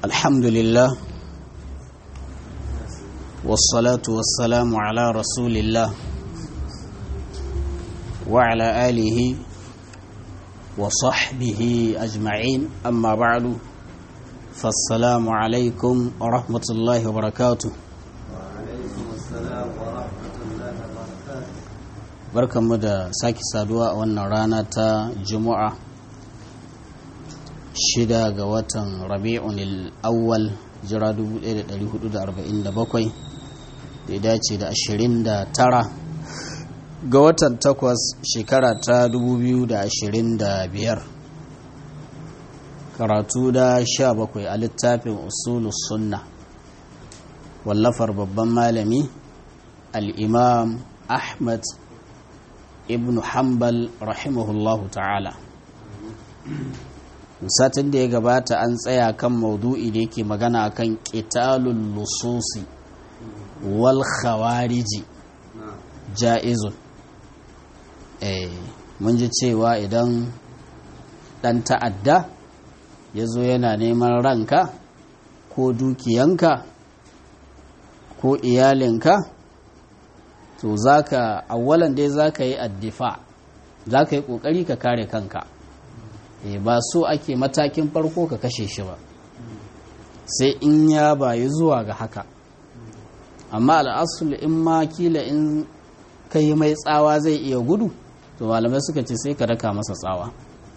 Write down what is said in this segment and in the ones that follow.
الحمد لله والصلاة والسلام على رسول الله وعلى آله وصحبه أجمعين أما بعد فالسلام عليكم ورحمة الله وبركاته وعليكم السلام ورحمة الله وبركاته barkanmu da sake saduwa a wannan rana ta juma'a shida ga watan rabi'un awwal jira 1447 da ya dace da 29 ga watan takwas shekara ta 2025 karatu da 17 a littafin usulus sunna wallafar babban malami al-imam ahmad ibn hanbal rahimahullahu ta'ala satin da ya gabata an tsaya kan maudu'i da yake magana akan qitalul lususi wal khawariji ja'izun eh mun ji cewa idan dan ta'adda ya zo yana neman ranka ko dukiyanka ko iyalinka to zaka awwalan dai zaka yi addifa zaka yi kokari ka kare kanka e ba so ake matakin farko ka kashe shi ba sai in ya bayi zuwa ga haka amma al'asul in ma kila in ka yi mai tsawa zai iya gudu to malamai suka ce sai ka raka masa tsawa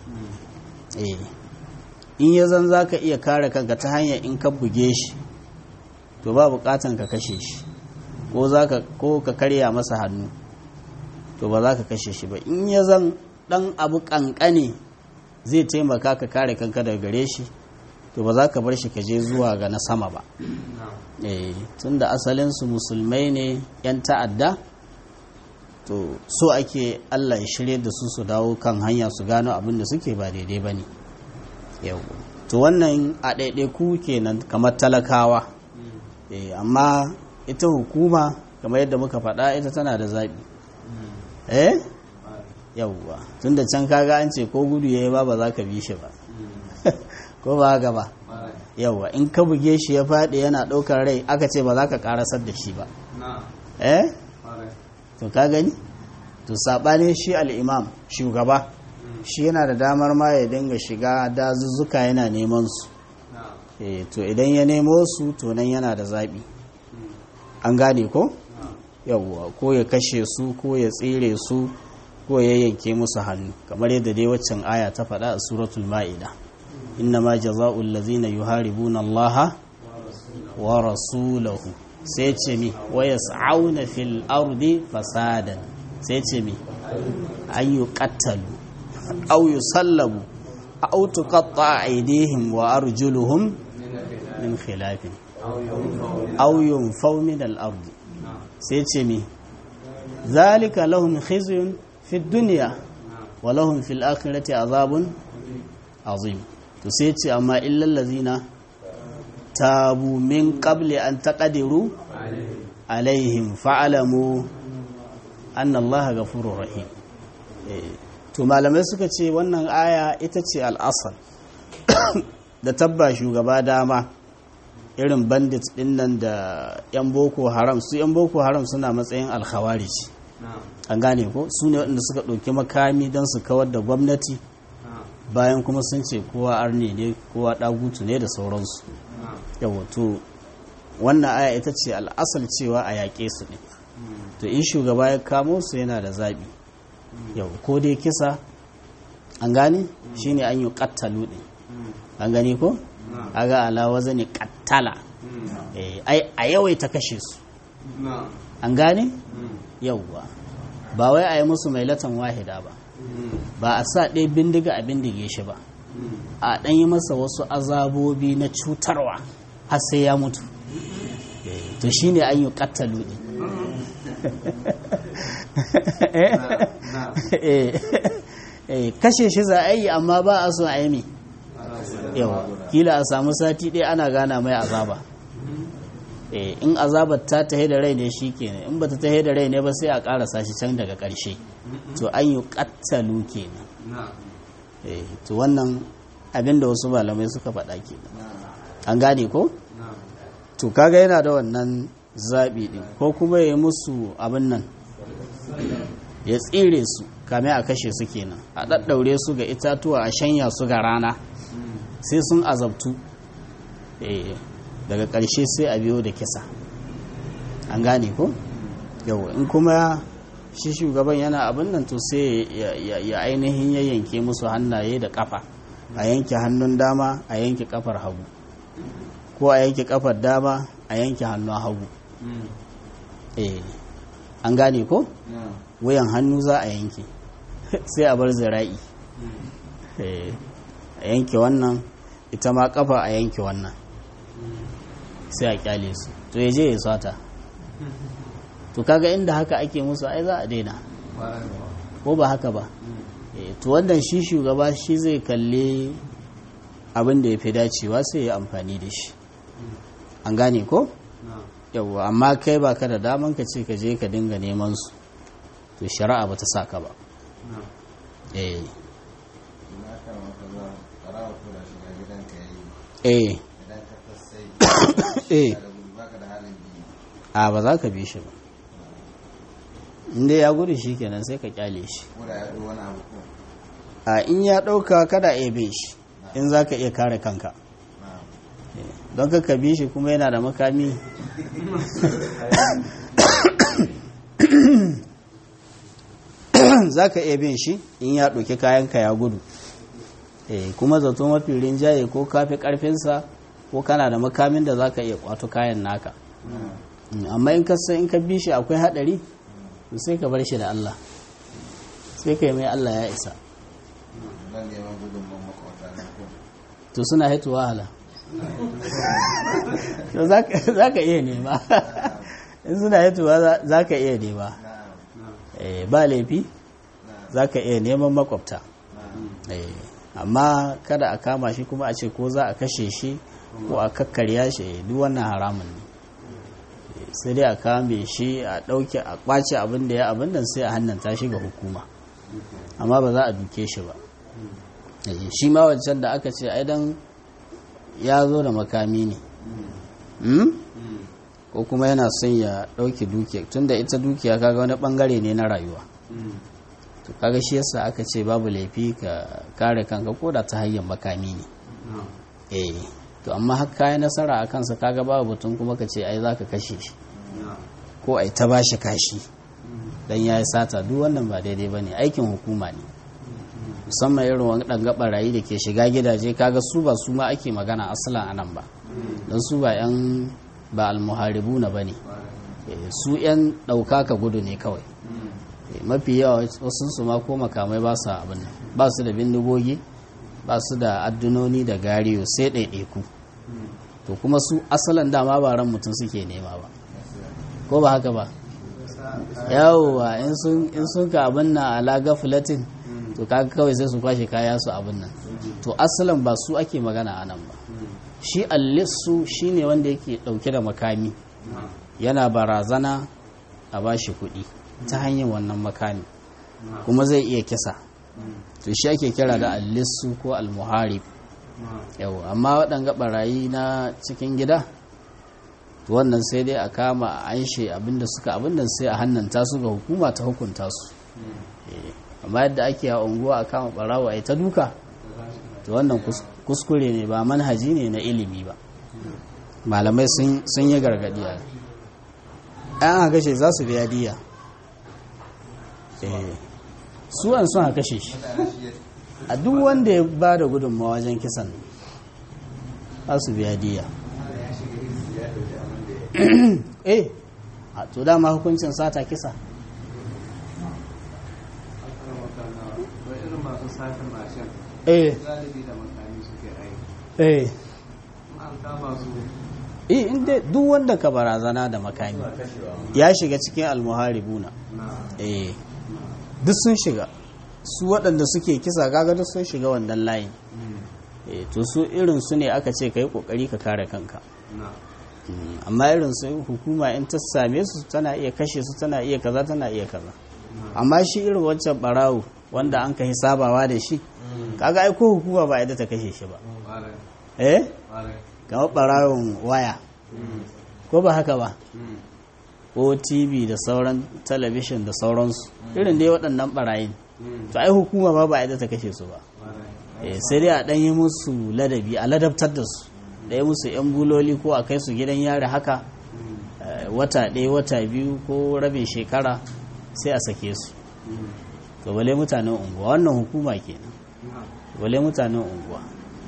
e in ya zan za ka iya kare kanka ta hanyar in ka buge shi to ba bukatan ka kashe shi ko ka karya masa hannu to ba za ka kashe shi ba in ya zan dan abu kankane zai taimaka ka kare kanka daga gare shi to ba za ka bar shi ka je zuwa ga na sama ba eh tunda asalinsu musulmai ne 'yan ta'adda to so ake allah ya shirye da su su dawo kan hanya su gano abin da suke ba daidai ba ne yau to wannan a ɗaiɗaiku kenan kamar talakawa eh amma ita hukuma kamar yadda muka faɗa ita tana da zaɓi eh yauwa tun da can kaga an ce ko gudu ya yi ba ba za ka bi shi ba ko ba haka ba yauwa in ka buge shi ya faɗi yana ɗaukar rai aka ce ba za ka ƙarasar da shi ba eh to ka gani to saɓanin shi al'imam shugaba shi yana da damar ma ya dinga shiga dazuzzuka yana neman su to idan ya nemo su to nan yana da zaɓi an gane ko yauwa ko ya kashe su ko ya tsire su ko ya yanke musu hannu kamar yadda dai waccan aya ta faɗa a suratul ma'ida inna ma jaza'ul ladzina yuharibuna allaha wa rasulahu sai ce mi wa yas'auna fil ardi fasadan sai ce mi an yuqattalu aw yusallabu aw tuqatta aydihim wa arjuluhum min khilafin aw yunfaw min al ardi sai ce mi zalika lahum khizyun fi duniya walahun fil akhirati azabun azim to sai ce amma illal ladzina tabu min qabli an taqdiru alaihim fa'alamu anna allaha ghafurur rahim to malamai suka ce wannan aya ita ce al'asal da tabba shugaba dama irin bandit dinnan da yan boko haram su yan boko haram suna matsayin alkhawarij an gane ko su ne waɗanda suka ɗauki makami don su kawar da gwamnati bayan kuma sun ce kowa arne ne kowa ɗagutu ne da sauransu yawa to wannan aya ita ce al'asal cewa a yaƙe su ne to in shugaba ya kamo su yana da zaɓi yau ko dai kisa an gane shi ne an yi ƙattalu ɗin an gani ko aga alawa zane ƙattala a yawaita kashe su an gane yauwa ba wai a yi musu mai latan wahida ba ba a sa ɗaya bindiga a bindige shi ba a ɗan yi masa wasu azabobi na cutarwa har sai ya mutu to shi ne an yi ƙattalu ɗin kashe shi za a yi amma ba a so a yi yawa kila a samu sati ɗaya ana gana mai azaba in azabar ta tahe da rai ne shi kenan in bata tahe da rai ne ba sai a karasa shi can daga ƙarshe to an yi ƙattalu kenan to wannan abinda wasu malamai suka faɗa kenan an gane ko to kaga yana da wannan zaɓi ɗin ko kuma ya yi musu abin nan ya tsire su kame a kashe su kenan a ɗaɗɗaure su ga itatuwa a shanya su ga rana sai sun azabtu Eh, daga ƙarshe sai a biyo da kisa an gane ko yau in kuma shi shugaban yana abin nan to sai ya- ya ya ainihin ya yanke musu hannaye da kafa a yanke hannun dama a yanke kafar hagu ko a yanke kafar dama a yanke hannun hagu eh an gane ko wuyan hannu za a yanke sai a bar zira'i eh a yanke wannan ita ma kafa a yanke wannan sai a kyale su to ya je ya sata to kaga inda haka ake musu ai za a daina ko ba haka ba Eh, to wannan shi shugaba shi zai kalli abin da ya fi dacewa sai ya amfani da shi an gane ko yawwa amma kai ba ka da daman ka ce ka je ka dinga neman su to shari'a ba ta sa ka ba eh na kan wata za ƙarawa tura shiga gidanka ya yi eh idan ka tasai eh da gudu baka da halin biyu a ba za ka bi shi ba inda ya gudu shi kenan sai ka kyale shi ko da ya ɗo wani abu ko a in ya ɗauka kada a bin shi in za ka iya kare kanka na don ka bi shi kuma yana da makami za ka iya bin shi in ya ɗauki kayanka ya gudu Eh, kuma zato mafi rinjaye ko kafi ƙarfinsa ko kana da makamin da za ka iya kwato kayan naka Mm, amma in ka san in ka bi shi akwai haɗari to sai ka bar shi da Allah sai ka yi mai Allah ya isa ban neman gudunman makwata na ko to suna haitu wahala to za ka iya nema in suna haitu za ka iya nema na Eh, ba laifi na za ka iya neman makwabta na Eh, amma kada a kama shi kuma a ce ko za a kashe shi ko a kakkarya shi eh, duk wannan haramun ne Eh, sai dai a kame shi a ɗauke a ƙwace abin da ya abin nan sai a hannanta shi ga hukuma amma ba za a duke shi ba Eh, shi ma wancan da aka ce aidan ya zo da makami ne Hmm? ko kuma yana son ya ɗauke dukiya tunda ita dukiya kaga wani ɓangare ne na rayuwa to kaga shi yasa aka ce babu laifi ka kare kanka ko da ta hanyar makami ne eh to amma har kayi nasara a kansa kaga babu batun kuma ka ce ai zaka kashe shi ko ai ta bashi kashi dan yayi sata duk wannan ba daidai bane aikin hukuma ne musamman irin waɗanga barayi da ke shiga gidaje kaga su ba su ma ake magana asalan anan ba don su ba yan ba almuharibuna bane Eh, su yan ɗauka ka gudu ne kawai Eh, mafi yawa wasu su ma ko makamai ba su abin nan ba su da bindigogi ba su da addunoni da gariyo sai ɗaiɗaiku to kuma su asalin dama ba ran mutum suke nema ba ko ba haka ba yawwa in sun in sun ka abin nan ala gaflatin to kaga kawai sai su kwashe kaya su abin nan to asalin ba su ake magana a nan ba shi allissu shine wanda yake dauke da makami yana barazana a bashi kuɗi ta hanyar wannan makami kuma zai iya kisa to shi ake kira da allissu ko almuharib yau amma waɗanga barayi na cikin gida to wannan sai dai a kama a anshe abinda suka abinda sai a hannanta su ga hukuma ta hukunta su Eh, amma yadda ake a unguwa a kama barawa a ta duka to wannan kus- kuskure ne ba manhaji ne na ilimi ba malamai sun sun yi gargadi a an aka kashe za su biya diya Eh, su an sun aka kashe shi a duk wanda ya ba da gudunmawa wajen kisan za su biya diya eh a to dama hukuncin sata kisa wai irin masu satin mashin eh galibi da makami suke aiki eh in an kama su eh inda duk wanda ka barazana da makami ya shiga cikin almuharibuna na eh duk sun shiga su waɗanda suke kisa kaga duk sun shiga wannan layin eh to su irin su ne aka ce ka yi ƙoƙari ka kare kanka na Mm, amma irin su hukuma in ta same su tana iya kashe su tana iya kaza tana iya kaza amma shi irin wancan barawo wanda an kai sabawa da shi kaga ai ko hukuma ba yadda ta kashe shi ba ƙwarai eh ƙwarai kamar ɓarawon waya ko ba haka ba ko tv da sauran talabishin da sauransu irin dai waɗannan ɓarayin to ai hukuma ba ba a ta kashe su ba Eh, sai dai a ɗan yi musu ladabi a ladabtar da su da yi musu 'yan buloli ko a kai su gidan yari haka eh, wata ɗaya wata biyu ko rabin shekara sai a sake su to bale mutanen unguwa wannan hukuma kenan bale mutanen unguwa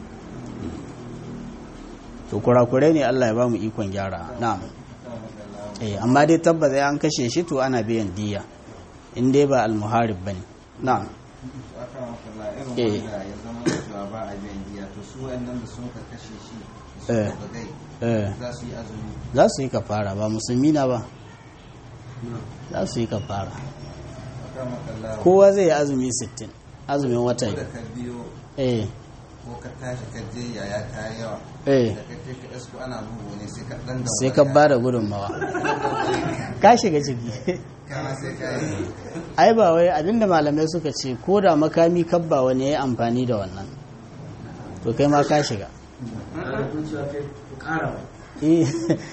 to kurakurai ne Allah ya ba mu ikon gyara na'am eh amma dai tabbata an kashe shi to ana biyan diya in dai ba almuharib bane na'am aka makalla Eh. irin wanda ya zama cewa ba a biyan diya to su wayannan da sun ka kashe shi da Eh. su ka gai eh za su yi azumi za su yi kafara ba musulmi na ba za su yi kafara aka makalla kowa zai yi azumi 60 azumin wata ko da biyu ka biyo eh ko ka tashi ka je yaya ta yi yawa eh da ka je ka isko ana bugu ne sai ka dan da sai ka ba da gudunmawa ka shiga ciki kama sai ka yi ai ba wai abinda malamai suka ce ko da makami kabba wani ya yi amfani da wannan to kai ma ka shiga Eh.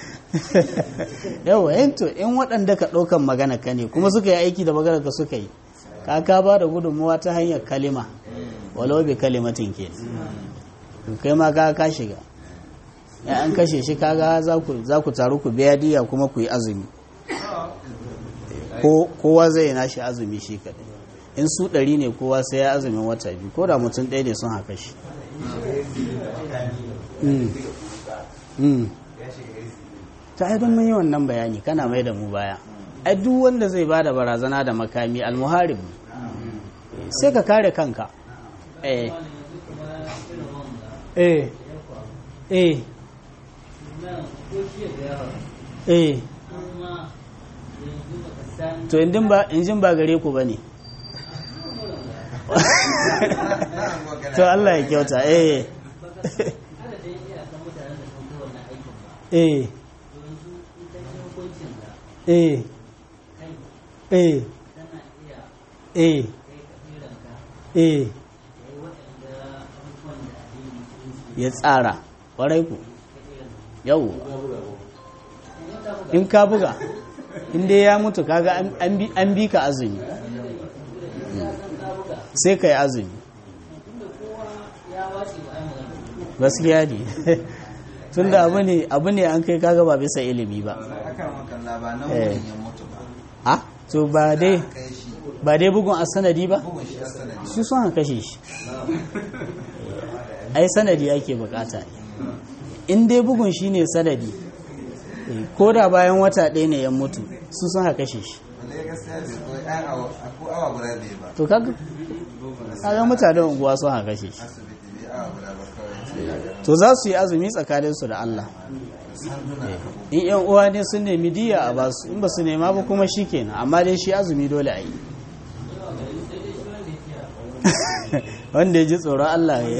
yawa yanto in waɗanda ka ɗaukan magana ka ne kuma suka yi aiki da magana ka suka yi ka ka ba da gudunmuwa ta hanyar kalima walau bi kalimatin ke kai ma ka ka shiga ya an kashe shi kaga za ku za ku taru ku biya diya kuma ku yi azumi ko kowa zai nashi azumi shi kaɗai in su ɗari ne kowa sai ya azumin wata biyu ko da mutum ɗaya ne sun haka shi Mm. Mm. ta ai don mun yi wannan bayani kana mai da mu baya ai duk wanda zai bada barazana da makami almuharib ne. sai ka kare kanka eh eh eh eh to indin ba injin ba gare ku bane to Allah ya kyauta eh eh eh eh eh eh ya tsara ƙwarai ku yau in ka buga in dai ya mutu kaga an- an bi- an bi ka azumi sai ka yi azumi gaskiya ne tun da abu ne abu ne an kai kaga ba bisa ilimi ba aka makalla ba nan Eh. wurin ya mutu ba ha to ba dai kai shi ba dai bugun a sanadi ba bugun shi a sanadi su son kashe shi ai sanadi ake bukata in dai bugun shi ne sanadi eh, ko da bayan wata ɗaya ne ya mutu su son kashe shi wale gaskiya bai ko ai awa ko awa guda bai ba to kaga kaga mutanen unguwa son kashe shi asibiti bai awa guda ba kawai sai ya ga to za su yi azumi tsakaninsu da Allah sanduna ka bugu in yan uwa ne sun nemi diya a basu in ba su nema ba kuma shi kenan amma dai shi azumi dole a yi wanda ya ji tsoron Allah ya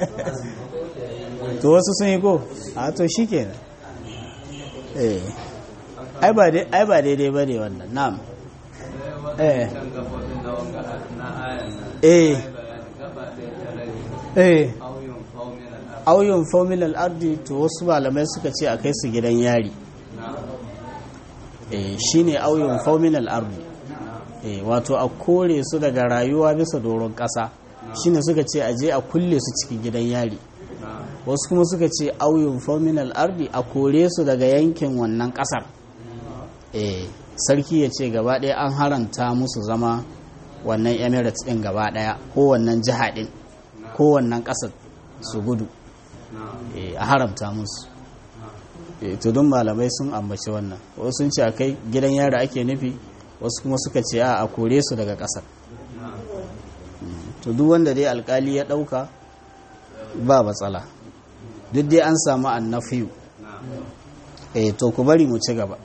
to wasu sun yi ko a to shi kenan eh ai ba dai- ai ba daidai ba ne wannan na'am eh kan gabobin da wanga na ayan nan eh bayani gaba ɗaya ta rage eh auyun faumin al'ar auyun fominal ardi to wasu malamai suka ce a kai su gidan yari na eh shine auyun fominal ardi eh wato a kore su daga rayuwa bisa doron ƙasa shine suka ce a je a kulle su cikin gidan yari na wasu kuma suka ce auyun fominal ardi a kore su daga yankin wannan ƙasar eh sarki ya ce gaba ɗaya an haranta musu zama wannan emirates ɗin gaba ɗaya ko wannan jiha ɗin ko wannan ƙasar su gudu na eh, a haramta musu Eh, to don malamai sun ambaci wannan wasu sun ce a kai gidan yara ake nufi wasu kuma suka ce a a kore su daga ƙasar na to duk wanda dai alkali ya ɗauka ba matsala duk dai an samu annafiyu na eh to ku bari mu ci gaba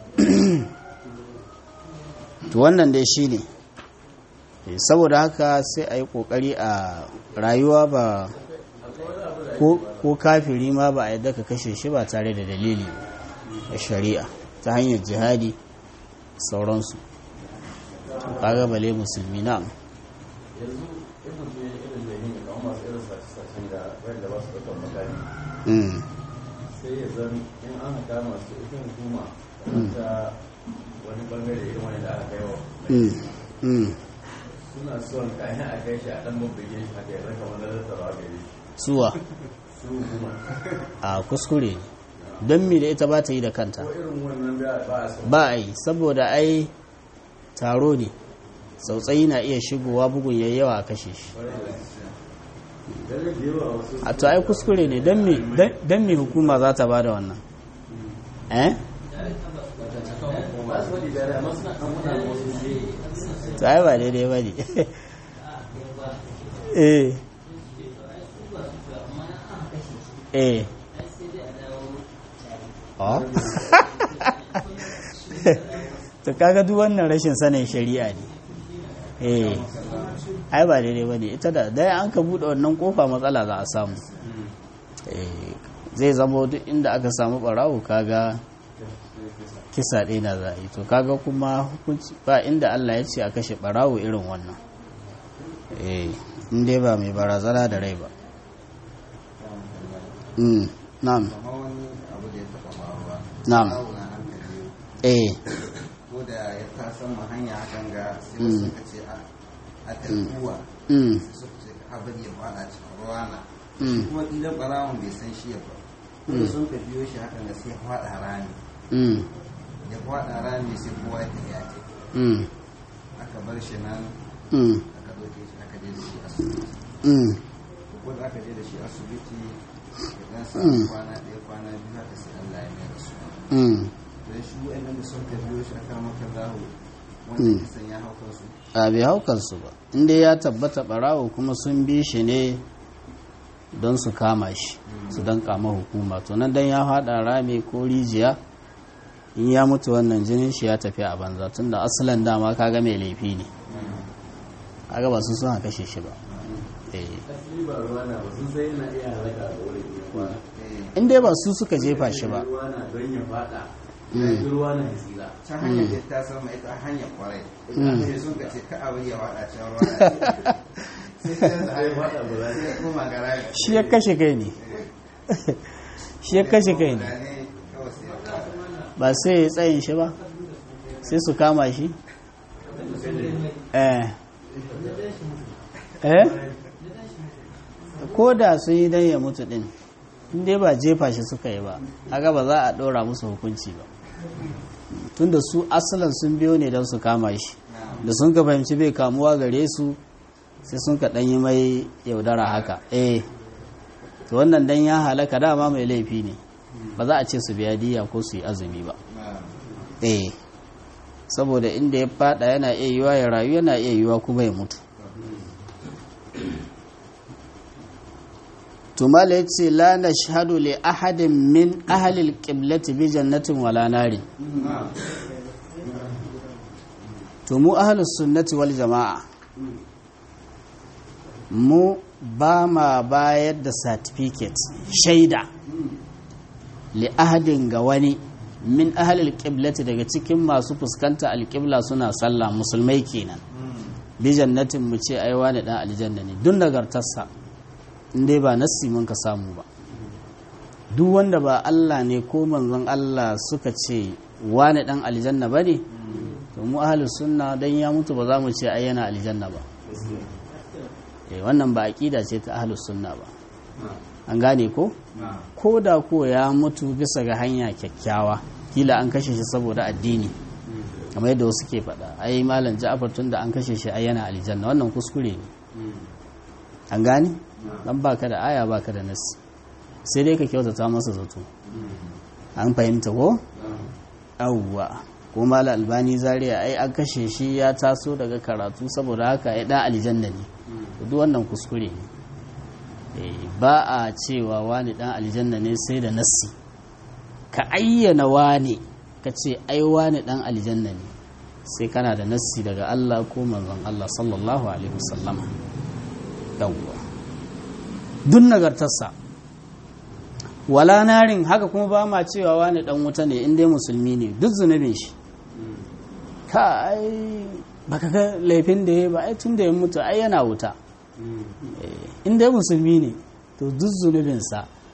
to wannan dai shi ne saboda haka sai a yi ƙoƙari a rayuwa ba ko ko kafiri ma ba a yadda ka kashe shi ba tare da dalili a shari'a ta hanyar jihadi sauransu to kaga bale musulmi na yanzu in mutum ya irin da yin kamar masu irin sace-sacen da wanda ba su ɗaukar makami mm. sai sai ya zan in an haka masu ita hukuma kamar ta wani bangare irin wani da aka kai wa Mm, mm. suna son kayan a kai shi a dan babbage shi haka ya zaka wani zartarwa gare shi suwa su hukuma a kuskure ne don me da ita ba ta yi da kanta ko irin wannan da ba a son ba a yi saboda ai taro ne tsautsayi na iya shigowa bugun yayyawa a kashe shi Dare da yawa wasu a to ai kuskure ne don me don me hukuma za ta ba da wannan eh ba su wani dare amma suna kan muna da wasu shi to ai ba daidai ba ne eh eh oh to kaga duk wannan rashin sanin shari'a ne eh ai ba daidai ba ne ita da dai an ka buɗe wannan kofa matsala za a samu eh zai zama duk inda aka samu ɓarawo kaga kisa ɗaya na za a yi to kaga kuma hukunci ba inda Allah ya ce a kashe ɓarawo irin wannan eh in dai ba mai barazana da rai ba mm na'am kamar wani abu da ya taɓa faruwa Na'am. Barawo na hankali eh ko da ya tasan mu hanya hakan ga sai wasu suka ce a a tarkuwa mm sai suka ce ka bari ya fada cikin ruwa na mm kuma idan barawon bai san shi ya ba kuma sun ka biyo shi hakan ga sai ya fada rami mm ya fada rami sai kowa ya tafi ya ce mm aka bar shi nan mm aka ɗauke shi aka je da shi asibiti mm ko da aka je da shi asibiti ya dan Mm. samu kwana ɗaya kwana biyu haka sai Allah ya mai da su mm don shi wa'annan da sun ka biyo shi aka maka zahu Mm. wanda kisan ya hau kansu a bai haukansu ba inda ya tabbata ɓarawo kuma sun bi shi ne don su kama shi su don kama hukuma to nan dan ya haɗa rami ko rijiya in ya mutu wannan jinin shi ya tafi a banza tunda asalin dama kaga mai laifi ne kaga ba su suna kashe shi ba eh asali ba ruwa na ba sun sai yana iya halaka da wurin ya kwana Eh, in dai ba su suka jefa shi ba ruwa na don ya fada Mm. ya ruwa na ya tsira can hanyar da ta sama ita hanyar kwarai Mm. sai sun ka ce ka abu ya wada can ruwa na sai sai da sai fada ba za sai ya koma ga rami shi ya kashe kai ne shi ya kashe kai ne ne kawai sai ya fada ba sai ya tsayin shi ba sai su kama shi eh eh ko da sun yi don ya mutu din inda ba jefa shi suka yi ba haka ba za a ɗora musu hukunci ba tunda su asalin sun biyo ne don su kama shi da sun ka fahimci bai kamuwa gare su sai sun ka ɗanyi mai yaudara haka eh to wannan dan ya halaka dama mai laifi ne ba za a ce su biya diya ko su yi azumi ba eh saboda inda ya fada yana iya yiwa ya rayu yana iya yiwa kuma ya mutu tumala ya ce la na shahadu li ahadin min ahalil qiblati bi jannatin wala nari to mu ahalus sunnati wal jama'a mu ba ma bayar da certificate shaida li ahadin ga wani min ahalil qiblati daga cikin masu fuskanta alqibla suna sallah musulmai kenan bi jannatin mu ce ai wani dan aljanna ne duk nagartarsa in dai ba nassi mun ka samu ba duk wanda ba Allah ne ko manzon Allah suka ce wani dan aljanna bane to mu ahlus sunna dan ya mutu ba za mu ce ai yana aljanna ba eh wannan ba aqida ce ta ahlus sunna ba an gane ko ko da ko ya mutu bisa ga hanya kyakkyawa kila an kashe shi saboda addini kamar yadda wasu ke faɗa ai malam ja'far tun da an kashe shi ai yana aljanna wannan kuskure ne an gane dan baka da aya baka da nasi sai dai ka kyautata masa zato an fahimta ko awwa ko malam albani zaria ai an kashe shi ya taso daga karatu saboda haka ya dan aljanna ne duk wannan kuskure ne ba a cewa wani dan aljanna ne sai da nassi ka ayyana wani ka ce ai wani dan aljanna ne sai kana da nassi daga Allah ko manzon Allah sallallahu alaihi wasallam yawwa duk nagartarsa wala narin haka kuma ba ma cewa wani dan wuta ne in dai musulmi ne duk zunubin shi ka ai baka ga laifin da ya ba ai tun da ya mutu ai yana wuta in dai musulmi ne to duk zunubinsa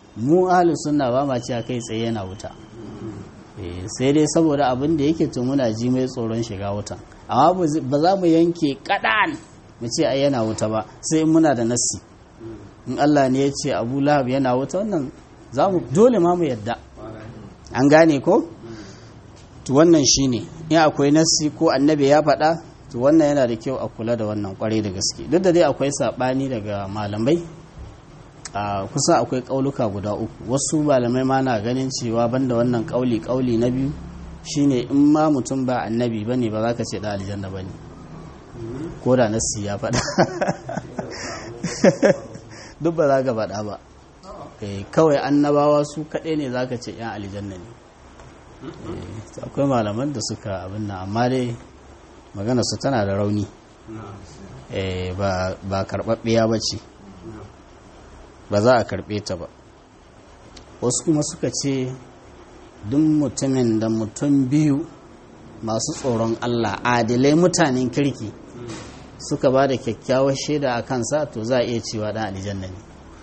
mu ahlus sunna ba ma cewa kai tsaye yana wuta Eh, sai dai saboda abin da yake to muna ji mai tsoron shiga wutan amma ba zi- ba za mu yanke kadan mu ce ai yana wuta ba sai in muna da nassi in Allah ne ya ce Abu Lahab yana wuta wannan za mu dole ma mu yadda an gane ko to wannan shine in akwai nassi ko annabi ya faɗa to wannan yana da kyau a kula da wannan kwarai da gaske duk da dai akwai saɓani daga malamai a kusa akwai ƙauluka guda uku wasu malamai ma na ganin cewa banda wannan ƙauli ƙauli na biyu shine in ma mutum ba annabi bane ba za ka ce da aljanna bane ko da nassi ya faɗa duk ba za ka faɗa ba Eh, kawai annabawa su kaɗai ne za ka ce 'yan aljanna ne Eh, akwai malaman da suka abin nan amma dai magana su tana da rauni Eh, ba ba karɓaɓɓiya ba ce ba za a karɓe ta ba wasu kuma suka ce duk mutumin da mutum biyu masu tsoron Allah adilai mutanen kirki suka ba da kyakkyawar shaida a kansa to za a iya cewa ɗan aljanna ne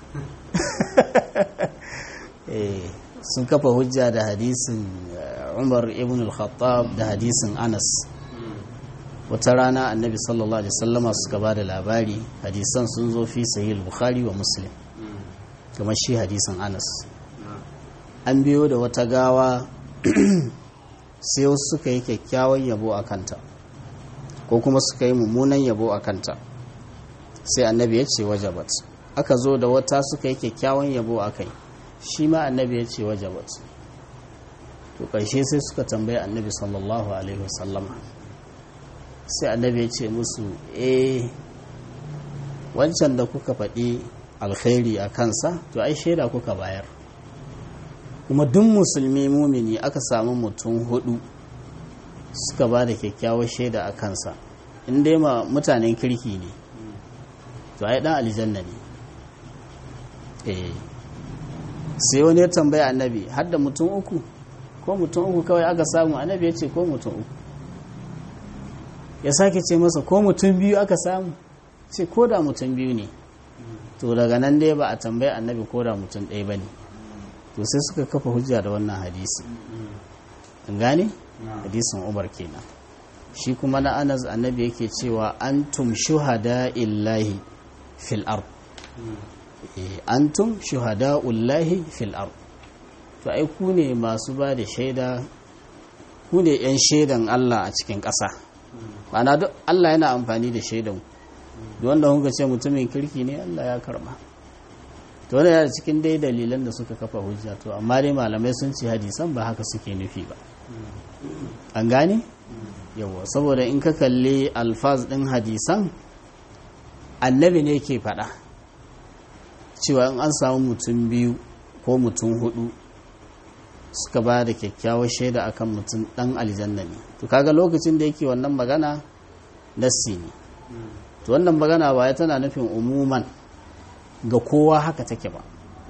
Eh, sun kafa hujja da hadisin eh, umar ibn al-khattab da hadisin anas wata rana annabi sallallahu alaihi wasallama suka ba da labari hadisan sun zo fi sahih bukhari wa muslim kamar shi hadisin anas an biyo da wata gawa sai wasu suka yi kyakkyawan yabo a kanta ko kuma suka yi mummunan yabo a kanta sai annabi ya ce wajabat aka zo da wata suka yi kyakkyawan yabo a kai shi ma annabi ya ce wajabat to ƙarshe sai suka tambaye annabi sallallahu alaihi wasallama sai annabi ya ce musu eh wancan da kuka faɗi alkhairi a kansa to ai shaida kuka bayar kuma duk musulmi mumini aka samu mutum hudu suka ba da kyakkyawar shaida a kansa in dai ma mutanen kirki ne to ai dan aljanna ne eh sai wani ya tambaya annabi har da mutum uku ko mutum uku kawai aka samu annabi ya ce ko mutum uku ya sake ce masa ko mutum biyu aka samu ce ko da mutum biyu ne to daga nan dai ba a tambayi annabi ko da mutum ɗaya ba ne to sai suka kafa hujja da wannan hadisi an gane hadisin umar kenan shi kuma na anas annabi yake cewa antum shuhada illahi fil ard Eh, antum shuhada ullahi fil ard to ai ku ne masu ba da shaida ku ne yan shaidan Allah a cikin ƙasa ma'ana duk Allah yana amfani da shaidan duk wanda kuka ce mutumin kirki ne Allah ya karba to wannan yana cikin dai dalilan da suka kafa hujja to amma dai malamai sun ce hadisan ba haka suke nufi ba an gane yawa saboda in ka kalli alfaz din hadisan annabi ne ke faɗa cewa in an samu mutum biyu ko mutum hudu suka ba da kyakkyawar shaida akan mutum dan aljanna ne to kaga lokacin da yake wannan magana nassi ne to wannan magana ba ya tana nufin umuman ga kowa haka take ba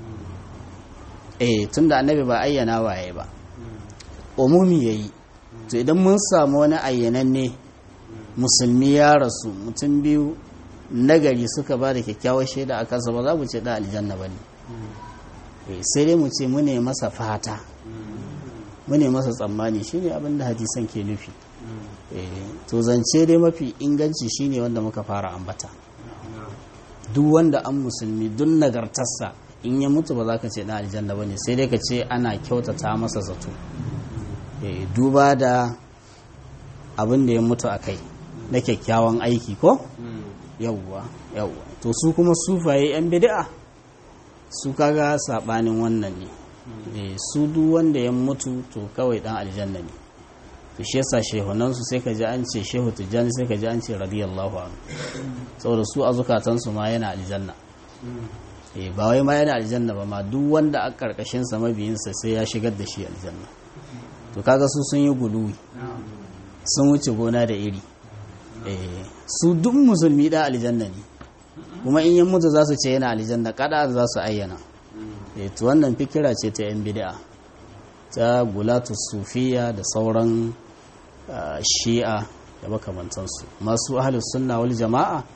eh tunda annabi ba ayyana waye ba umumi yayi to idan mun samu wani ayyananne musulmi ya rasu mutum biyu nagari suka ba da kyakkyawar shaida a kansa ba za mu ce da aljanna ba ne sai dai mu ce mu ne masa fata mu ne masa tsammani shine abin da hadisan ke nufi to zance dai mafi inganci shine wanda muka fara ambata duk wanda an musulmi duk nagartarsa in ya mutu ba za ka ce na aljanna ba ne sai dai ka ce ana kyautata masa zato duba da abin da ya mutu a kai na kyakkyawan aiki ko yawwa yawwa to su kuma sufaye yan bid'a su kaga sabanin wannan ne su duk wanda ya mutu to kawai dan aljanna ne to shi yasa shehunan su sai ka ji an ce shehu tijjani sai ka ji an ce radiyallahu anhu saboda su a zukatan su ma yana aljanna eh ba wai ma yana aljanna ba ma duk wanda a karkashin sa mabiyin sa sai ya shigar da shi aljanna to kaga su sun yi guluwi sun wuce gona da iri eh su duk musulmi da aljanna ne kuma in yan mutu za su ce yana aljanna kada za su ayyana eh to wannan fikira ce ta yan bid'a ta gulatu sufiya da sauran shi'a da makamantansu masu ahlus sunna wal jama'a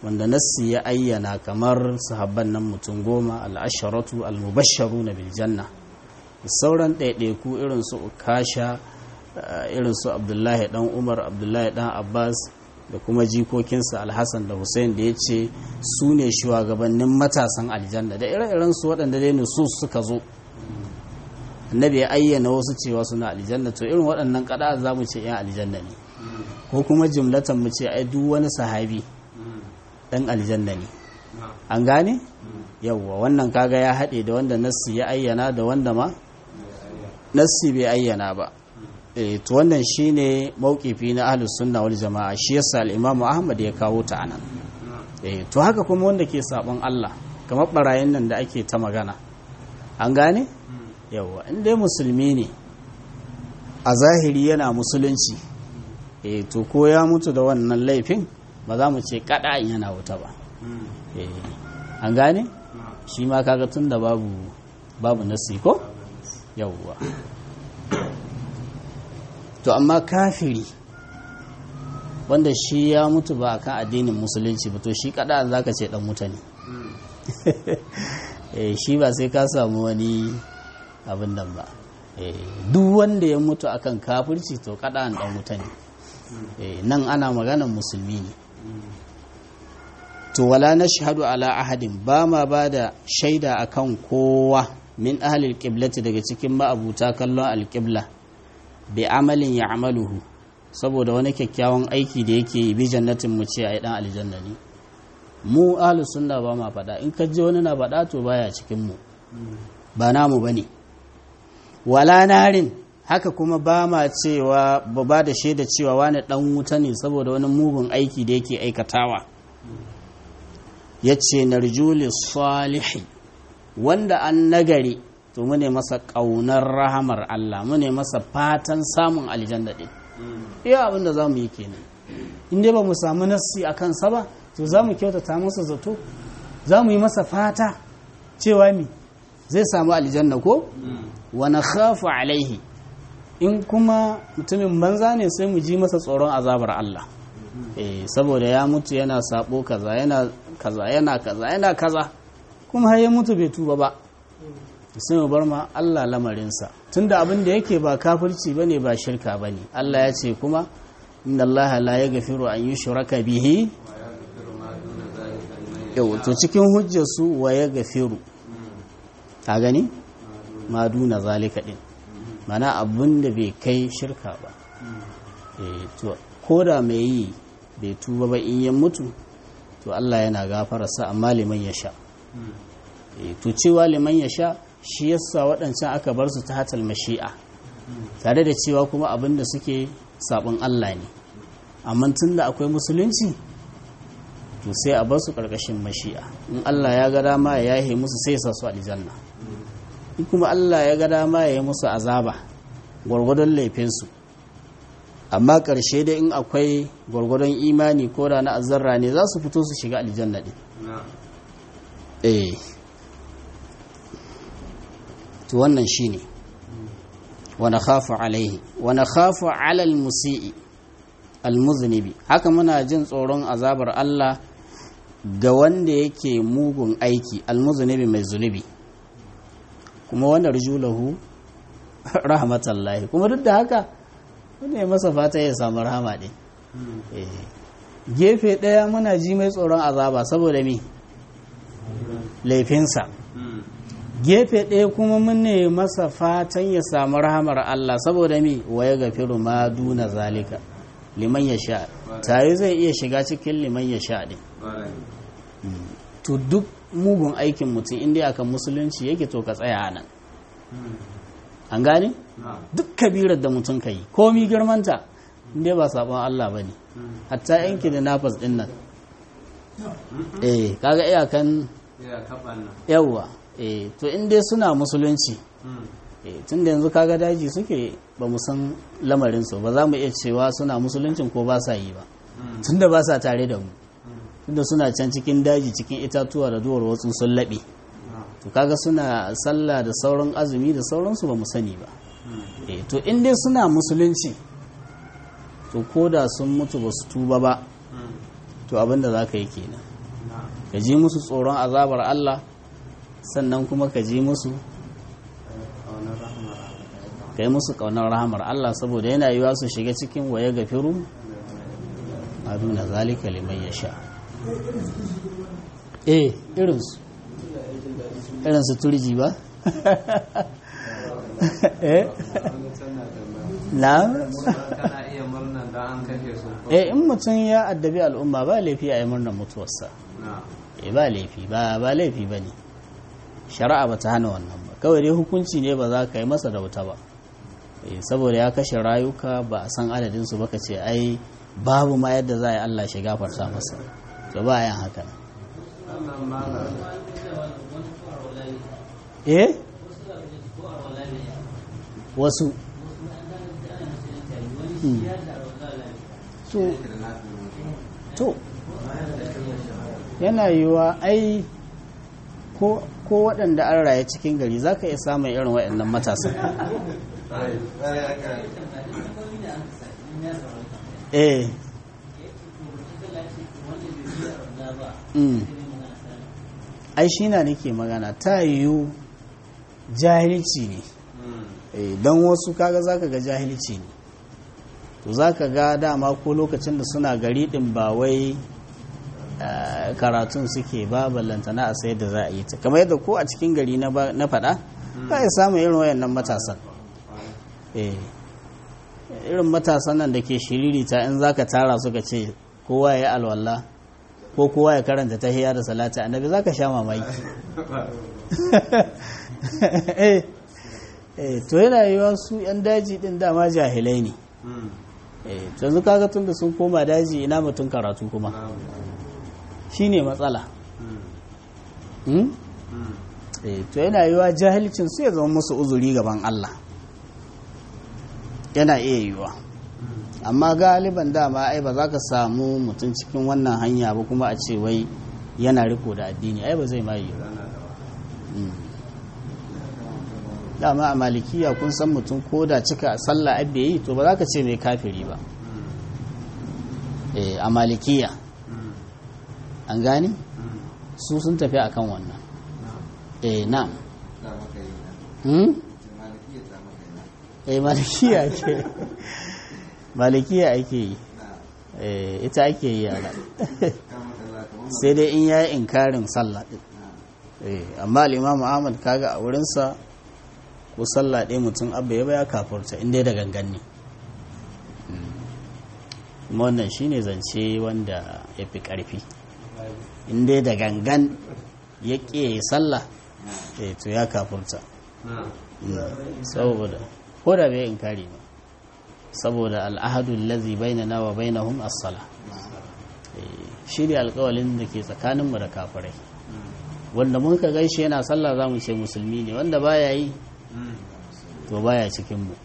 wanda nassi ya ayyana kamar sahabban nan mutum goma al'asharatu al-mubasharu na biljanna sauran ɗaiɗaiku irin su ukasha irin su abdullahi dan umar abdullahi dan abbas da kuma jikokinsa alhassan da hussein da ya ce su ne shugabannin matasan aljanna da ire-iren su waɗanda dai su suka zo annabi ya ayyana wasu cewa suna aljanna to irin waɗannan kada za mu ce yan aljanna ne ko kuma jumlatan mu ce ai duk wani sahabi ɗan aljanna ne an gane yawwa wannan kaga ya haɗe da wanda nassi ya ayyana da wanda ma nassi bai ayyana ba eh to wannan shine mauqifi na ahlus sunna wal jamaa shi yasa al-imamu ahmad ya kawo ta anan eh to haka kuma wanda ke sabon Allah kamar barayin nan da ake ta magana an gane yawa in dai musulmi ne a zahiri yana musulunci eh to ko ya mutu da wannan laifin ba za mu ce kada yana wuta ba eh an gane shi ma kaga tunda babu babu nasi ko yawwa to amma kafiri wanda shi ya mutu ba kan addinin musulunci ba to shi kada za ka ce dan mutane shi ba sai ka samu wani abin nan ba duk wanda ya mutu akan kafirci to kada an dan mutane nan ana maganan musulmi ne to wala na shahadu ala ahadin ba ma ba da shaida akan kowa min ahalil qiblati daga cikin ma'abuta kallon alqibla bi amalin ya amaluhu saboda wani kyakkyawan aiki da yake yi bi jannatin mu ce ai dan aljanna ne mu ahlus sunna ba ma faɗa in ka je wani na faɗa to baya cikin mu ba namu bane wala narin haka kuma ba ma cewa ba ba da shaida cewa wani dan wuta ne saboda wani mugun aiki da yake aikatawa yace narjuli salihi wanda an nagari to mune masa ƙaunar rahamar Allah mune masa fatan samun aljanna ɗin iya abin da za mu yi kenan in dai ba mu samu nassi a kansa ba to za mu kyautata masa zato za mu yi masa fata cewa mi zai samu aljanna ko wani khafu alaihi in kuma mutumin banza ne sai mu ji masa tsoron azabar Allah eh saboda ya mutu yana sabo kaza yana kaza yana kaza yana kaza kuma har ya mutu bai tuba ba sai mu bar ma Allah lamarinsa tunda abin da yake ba kafirci bane ba shirka bane Allah ya ce kuma inna Allah la yaghfiru an yushraka bihi yau to cikin hujjar su wa yaghfiru ka gani ma duna zalika din mana abin da bai kai shirka ba eh to koda mai yi bai tuba ba in ya mutu to Allah yana gafararsa amma liman ya sha to cewa liman ya sha shi yasa waɗancan aka bar su ta hatal mashi'a tare da cewa kuma abin da suke sabon Allah ne amma tun da akwai musulunci to sai a bar su ƙarƙashin mashi'a in Allah ya ga dama ya yahe musu sai sa su aljanna in kuma Allah ya ga dama ya yi musu azaba gwargwadon laifinsu amma ƙarshe dai in akwai gwargwadon imani ko da na azzarra ne za su fito su shiga aljanna ɗin eh to wannan shine wa nakhafu alaihi wa nakhafu ala almusii almuznibi haka muna jin tsoron azabar Allah ga wanda yake mugun aiki almuznibi mai zunubi kuma wanda rujulahu rahmatallahi kuma duk da haka wanda masa fata ya samu rahama din gefe ɗaya muna ji mai tsoron azaba saboda me laifinsa gefe ɗaya kuma mun ne masa fatan ya samu rahamar Allah saboda mi waya gafiru ma duna zalika liman ya sha tare zai iya shiga cikin liman ya sha ɗin to duk mugun aikin mutum inda aka musulunci yake to ka tsaya nan an gane duk kabirar da mutum ka yi komi girmanta inda ba sabon Allah ba ne hatta yanki da nafas ɗin nan eh kaga iyakan yawwa eh to in dai suna musulunci eh tun da yanzu kaga daji suke ba mu san lamarinsu ba za mu iya cewa suna musuluncin ko ba sa yi ba tun da ba sa tare da mu tun da suna can cikin daji cikin itatuwa da duwar wasu sun laɓe to kaga suna sallah da sauran azumi da sauransu ba mu sani ba eh to in dai suna musulunci to ko da sun mutu ba su tuba ba to abinda za ka yi kenan ka ji musu tsoron azabar Allah sannan kuma ka ji musu ka yi musu ƙaunar rahamar Allah saboda yana yiwa su shiga cikin waye gafiru a duna zalika liman ya sha eh irinsu irinsu turji ba eh na kana iya murnan don an kashe su ko eh in mutum ya addabi al'umma ba laifi a yi murnar mutuwarsa na eh ba laifi ba ba laifi ba ne shari'a ba ta hana wannan ba kawai dai hukunci ne ba za ka yi masa da wuta ba eh saboda ya kashe rayuka ba a san adadinsu ba ka ce ai babu ma yadda za a yi Allah shi gafarta masa to ba a yin haka nan sannan malam eh wasu Hmm. so to yana yiwuwa ai ko ko waɗanda an raye cikin gari za ka iya samun irin waɗannan matasan eh Mm. ai shi na nake magana ta yiwu jahilci ne Eh, don wasu kaga zaka ga jahilci ne to zaka ga dama ko lokacin da suna gari din ba wai eh, karatun suke ba ballantana a sayar da za a yi ta kamar yadda ko a cikin gari na ba- na faɗa ka yi samun irin wayannan matasan eh irin matasan nan da ke shiririta in zaka tara suka ce kowa ya yi alwala ko kowa ya karanta tahiyya da salati annabi zaka sha mamaki eh eh to yana yiwa su yan daji din dama jahilai ne eh to yanzu kaga tunda sun koma daji ina mutum karatu kuma shine matsala hmm? eh to yana yiwa jahilcin su ya zama musu uzuri gaban Allah yana iya yiwa amma galiban dama ai ba za ka samu mutum cikin wannan hanya ba kuma a ce wai yana riko da addini ai ba zai ma yi ba Mm. dama a malikiya kun san mutum ko da cika sallah abbe yi to ba za ka ce mai kafiri ba Eh, a malikiya an gani su sun tafi akan wannan eh na ta maka yi na hmm? malikiya ta maka yi na eh malikiya ke malikiya ake yi na eh ita ake yi a nan ta maka za ka wani sai dai in yayi inkarin sallah din na eh amma al-imam Ahmad kaga a wurinsa ko sallah ɗaya mutum abba ya baya kafurta inda da gangan ne kuma wannan shine zance wanda ya fi ƙarfi inda da gangan ya ƙi sallah eh to ya kafurta na Mm. saboda ko da bai inkari ba saboda al'ahadun lazi bainana wa bainahum as-sala Eh, shi ne alƙawalin da ke tsakaninmu da kafirai wanda mun ka gaishe yana sallah za mu ce musulmi ne wanda baya yi to baya cikinmu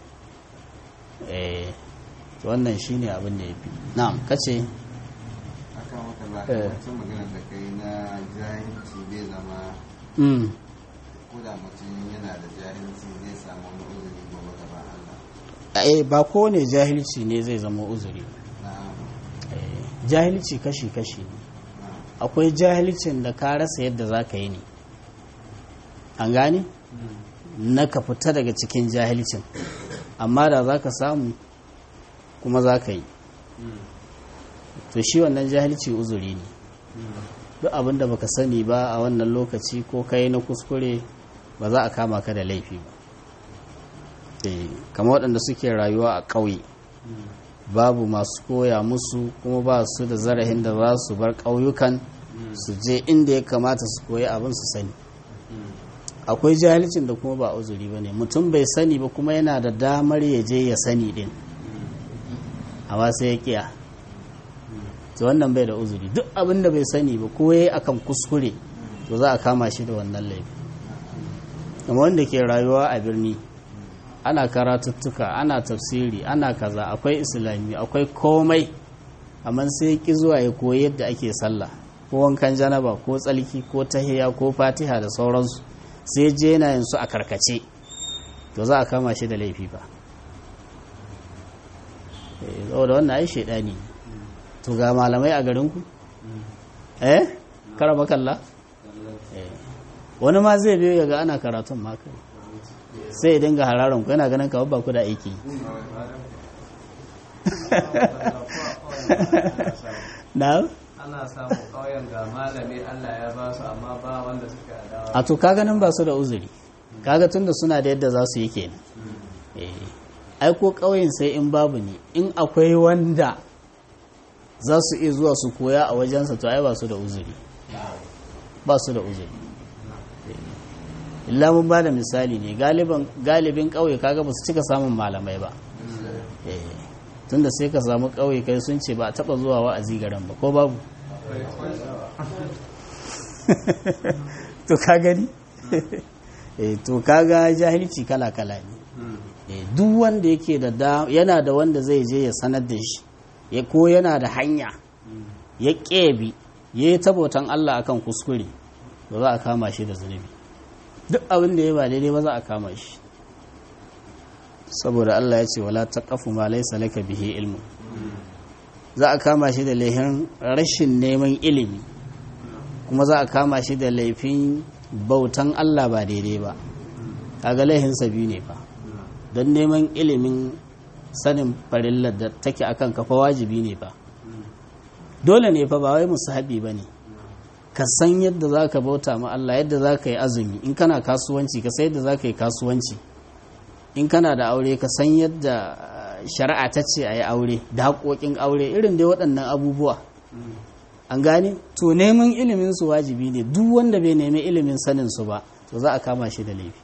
eh to wannan shi ne abin da ya fi na'am kace akan maka za Eh. ka wancan maganar da kai na jahilci zai zama mm. ko da mutum yana da jahilci zai samu wani uzuri gobe gaban Allah eh ba kowane jahilci ne zai zama uzuri na Eh, jahilci kashi-kashi ne na akwai jahilcin da ka rasa yadda za ka yi ne an gane na ka fita daga cikin jahilcin amma da za ka samu kuma za ka yi to shi wannan jahilci uzuri ne duk abin da baka sani ba a wannan lokaci ko kai na kuskure ba za a kama ka da laifi ba Eh, kamar waɗanda suke rayuwa a ƙauye babu masu koya musu kuma ba su da zarahin da za su bar ƙauyukan su je inda ya kamata su koyi abin su sani akwai jahilcin da kuma ba uzuri ba ne mutum bai sani ba kuma yana da damar ya je ya sani din amma sai ya kiya to wannan bai da uzuri duk abin da bai sani ba ko yayi akan kuskure to za a kama shi da wannan laifi kuma wanda ke rayuwa a birni ana karatuttuka ana tafsiri ana kaza akwai islami akwai komai amma sai ki zuwa ya koyi yadda ake sallah ko wankan janaba ko tsalki ko tahiya ko fatiha da sauransu sai je yana yin su a karkace to za a kama shi da laifi ba Eh, saboda wannan ai shaidani ne. to ga malamai a garinku eh karama kalla Eh. wani ma zai biyo ya ga ana karatun ma kai sai ya dinga hararan ku yana ganin kawai ba ku da aiki na ana samun ƙauyen ga malami Allah ya ba su amma ba wanda suka adawa a to kaga nan ba su da uzuri kaga tunda suna da yadda za su yi kenan eh ai ko ƙauyen sai in babu ne in akwai wanda za su iya zuwa su koya a wajensa to ai ba su da uzuri ba su da uzuri Eh. illa mun ba da misali ne galiban galibin ƙauye kaga ba su cika samun malamai ba Eh. tunda sai ka samu ƙauye kai sun ce ba a taɓa zuwa wa'azi garin ba ko babu to ka gani eh to kaga jahilci kala kala ne eh duk wanda yake da da yana da wanda zai je ya sanar da shi ya ko yana da hanya ya kebi ya yi tabotan Allah akan kuskure ba za a kama shi da zunubi duk abin da ya ba daidai ba za a kama shi saboda Allah ya ce wala taqafu ma laysa laka bihi ilmu za a kama shi da laifin rashin neman ilimi kuma za a kama shi da laifin bautan Allah ba daidai ba kaga laifinsa biyu ne fa don neman ilimin sanin farillar da take akan kafa wajibi ne fa dole ne fa ba wai musahabi ba ne ka san yadda za ka bauta ma Allah yadda za ka yi azumi in kana kasuwanci ka san yadda za ka yi kasuwanci in kana da aure ka san yadda shari'a ta ce a yi aure da haƙoƙin aure irin dai waɗannan abubuwa an gane to neman ilimin su wajibi ne duk wanda bai nemi ilimin sanin su ba to za a kama shi da laifi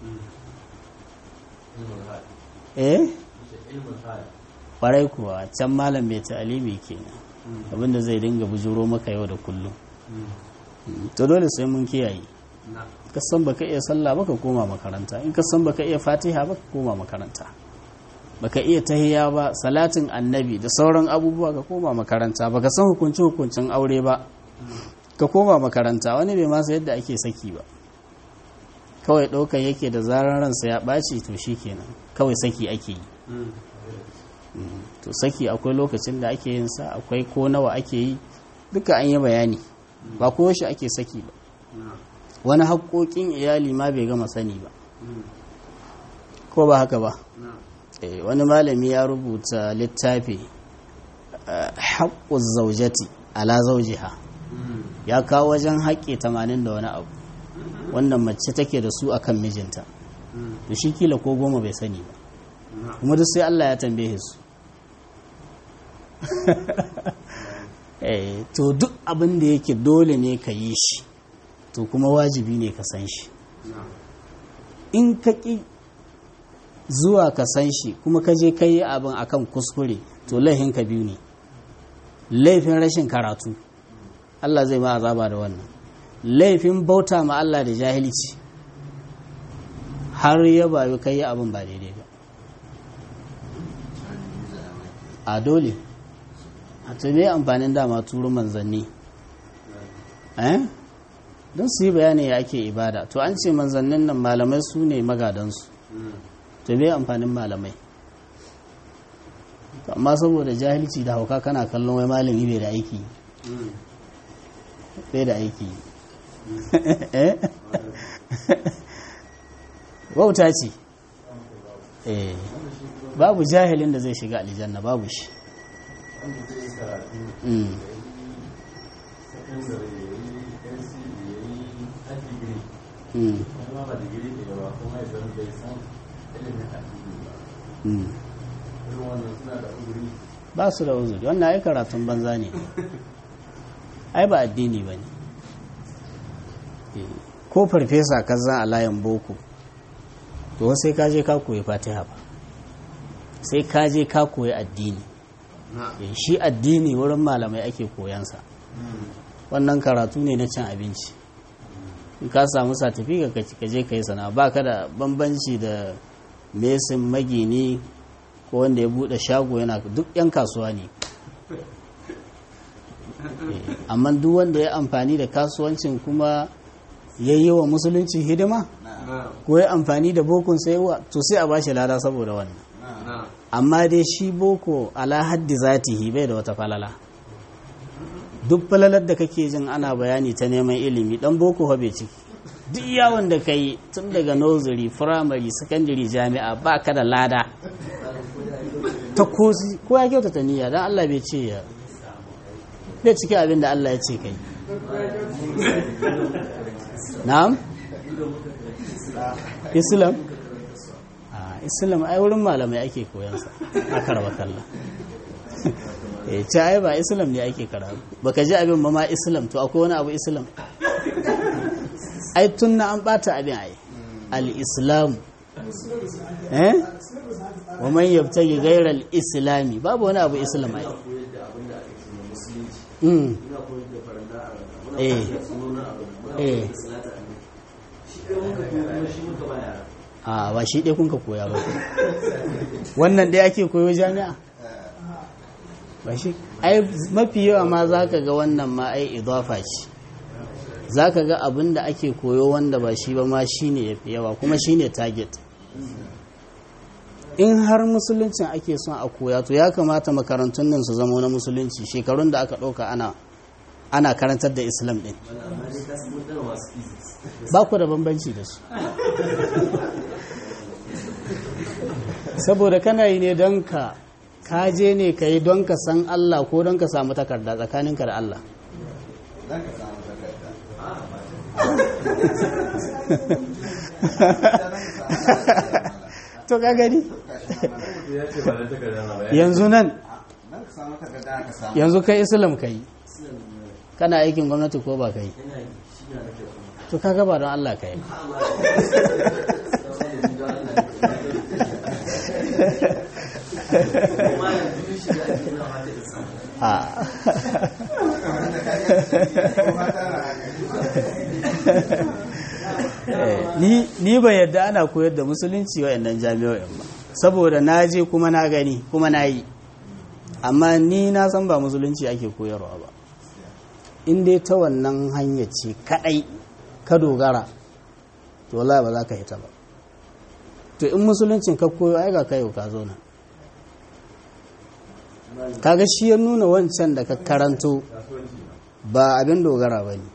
eh kwarai kuwa can malam mai ta'alimi kenan abinda zai dinga bujuro maka yau da kullum to dole sai mun kiyaye ka san baka iya sallah baka koma makaranta in ka san baka iya fatiha baka koma makaranta baka iya tahiya ba salatin annabi da sauran abubuwa ka koma makaranta baka san hukunci hukuncin aure ba ka koma makaranta wani bai masa yadda ake saki ba kawai ɗaukan yake da zarar ransa ya ɓaci to shi kenan kawai saki ake yi to saki akwai lokacin da ake yin sa akwai ko nawa ake yi duka an yi bayani ba ko shi ake saki ba wani haƙoƙin iyali ma bai gama sani ba ko ba haka ba wani malami ya rubuta littafi haƙƙun zaujati ala zaujiha ya kawo wajen haƙƙi tamanin da wani abu wannan mace take da su akan mijinta to shi kila ko goma bai sani ba kuma duk sai Allah ya tambaye su to duk abin da yake dole ne ka yi shi to kuma wajibi ne ka san shi in ka ƙi zuwa ka san shi kuma ka je ka yi abin akan kuskure to laifin ka biyu ne laifin rashin karatu Allah zai ma azaba da wannan laifin bauta ma Allah da jahilci har ya bayu kai yi abin ba daidai ba a dole a tube amfanin dama turu manzanni eh don su yi bayani ya ake ibada to an ce manzannin nan malamai su ne magadansu to bai amfanin malamai amma saboda jahilci da hauka kana kallon wai malami bai da aiki bai da aiki wauta ce babu jahilin da zai shiga aljanna babu shi ba su da uzuri wannan ai karatun banza ne ai ba addini ba ne ko farfesa ka zan a layin boko to sai ka je ka koyi fatiha ba sai ka je ka koyi addini shi addini wurin malamai ake koyansa wannan karatu ne na cin abinci in ka samu satifi ka je ka yi sana ba ka da bambanci da mesin magini ko wanda ya bude shago yana duk yan kasuwa ne amma duk wanda ya amfani da kasuwancin kuma ya yi wa musulunci hidima ko ya amfani da bokon sai to sai a bashi lada saboda wannan amma dai shi boko ala haddi zatihi bai da wata falala duk falalar da kake jin ana bayani ta neman ilimi dan boko bai ciki duk yawon da ka yi tun daga nursery primary secondary jami'a ba ka da lada ta kosi ko ya kyautata niyya don Allah bai ce ya bai ciki abin da Allah ya ce kai na'am islam a islam ai wurin malamai ake koyansa a karba kalla e ce ai ba islam ne ake karatu baka ji abin ba ma islam to akwai wani abu islam ai tun na an bata abin ai al-islam eh wa man yabtagi ghayra al-islami babu wani abu islam ai mm eh eh a ba shi ɗaya kun ka koya ba wannan ɗaya ake koyo jami'a ba shi ai mafi yawa ma za ka ga wannan ma ai idafa ce za ka ga abin da ake koyo wanda ba shi ba ma shi ne ya fi yawa kuma shi ne target in har musuluncin ake son a koya to ya kamata makarantun nan su zama na musulunci shekarun da aka ɗauka ana ana karantar da islam ɗin ba ku da bambanci da su saboda kana yi ne don ka kaje ne ka yi don ka san Allah ko don ka samu takarda tsakaninka da Allah Don ka samu takarda. to ka gani ya ce ba da takarda na ba ya yanzu nan Don ka samu takarda ka samu. yanzu kai islam ka yi kana aikin gwamnati ko ba ka yi to ka gaba don Allah ka yi a ni ni ba yadda ana koyar da musulunci wa'annan jami'o'in ba saboda na je kuma na gani kuma na yi amma ni na san ba musulunci ake koyarwa ba in dai ta wannan hanya ce kadai ka dogara to wallahi ba za ka hita ba to in musuluncin ka koyo ai ga kai ka zo nan kaga shi ya nuna wancan da ka karanto ba abin dogara ba ne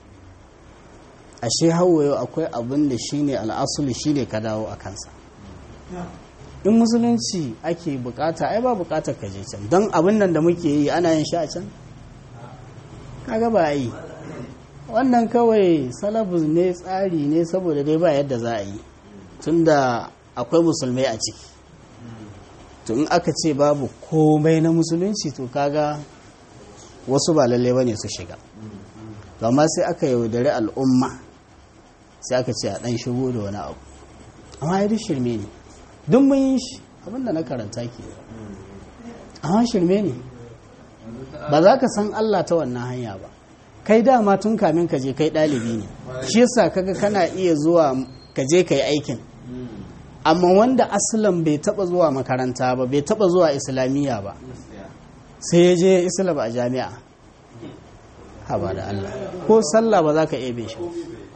ashe hawayo akwai abin da shi ne al'asuli shi ne ka dawo a kansa in musulunci ake bukata ai ba bukatar ka je can don abin nan da muke yi ana yin shi a can kaga ba yi wannan kawai salabus ne tsari ne saboda dai ba yadda za a yi tunda akwai musulmai a ciki to in aka ce babu komai na musulunci to kaga wasu ba lalle bane su shiga to amma sai aka yaudari al'umma sai aka ce a dan shigo da wani abu amma ya duk shirme ne duk mun yi shi abinda na karanta ke amma shirme ne ba za ka san Allah ta wannan hanya ba kai dama tun kamin ka je kai ɗalibi ne shi yasa kaga kana iya zuwa ka je ka yi aikin amma wanda asalan bai taba zuwa makaranta ba bai taba zuwa islamiyya ba sai ya je islam a jami'a haba da Allah ko sallah ba za ka ebe shi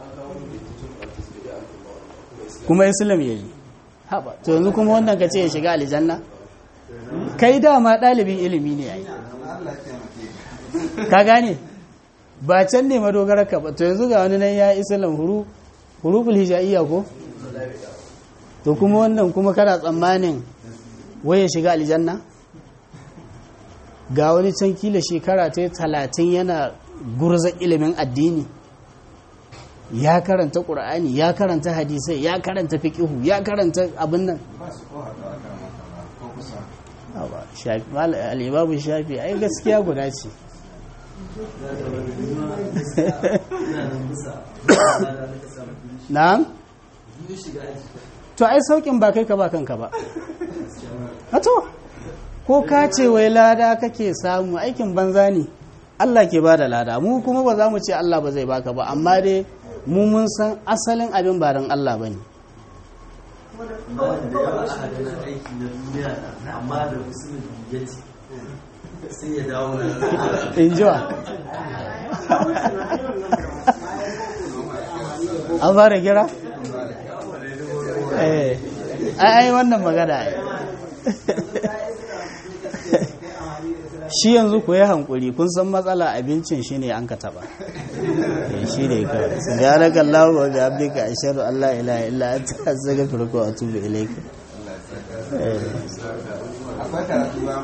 kuma islam ya yi haba to yanzu kuma wannan ka ce ya shiga aljanna kai dama ɗalibin ilimi ne yayi ka gane ba can ne madogarar ka ba to yanzu ga wani nan ya islam huru huruful hijaiya ko to kuma wannan kuma kana tsammanin waye shiga aljanna ga wani can kila shekara ta talatin yana gurza ilimin addini ya karanta ƙur'ani ya karanta hadisai ya karanta fiƙihu ya karanta abin nan Ba su ko haɗu a kan masana ko kusa. Awa, shafi- mal- al'imamu shafi ai gaskiya guda ce na'am to ai saukin ba kai ka ba kanka ba to ko ka ce wai lada kake samu aikin banza ne Allah ke ba da lada mu kuma ba za mu ce Allah ba zai baka ba amma dai mu mun san asalin abin ba don Allah ba ne wanda ya ba a ganin aiki na duniya na amma da musulun ya ce sai ya dawo na in ji wa an fara gira? eh ai ai wannan magana ai shi yanzu ku yi hankuri kun san matsala abincin shi ne an ka taba Eh, shi ne kawai su biya na kallahu wa biya abdika a shaɗu allah ilaha illa an ta zaga firko a tubu ilaika akwai karatu ba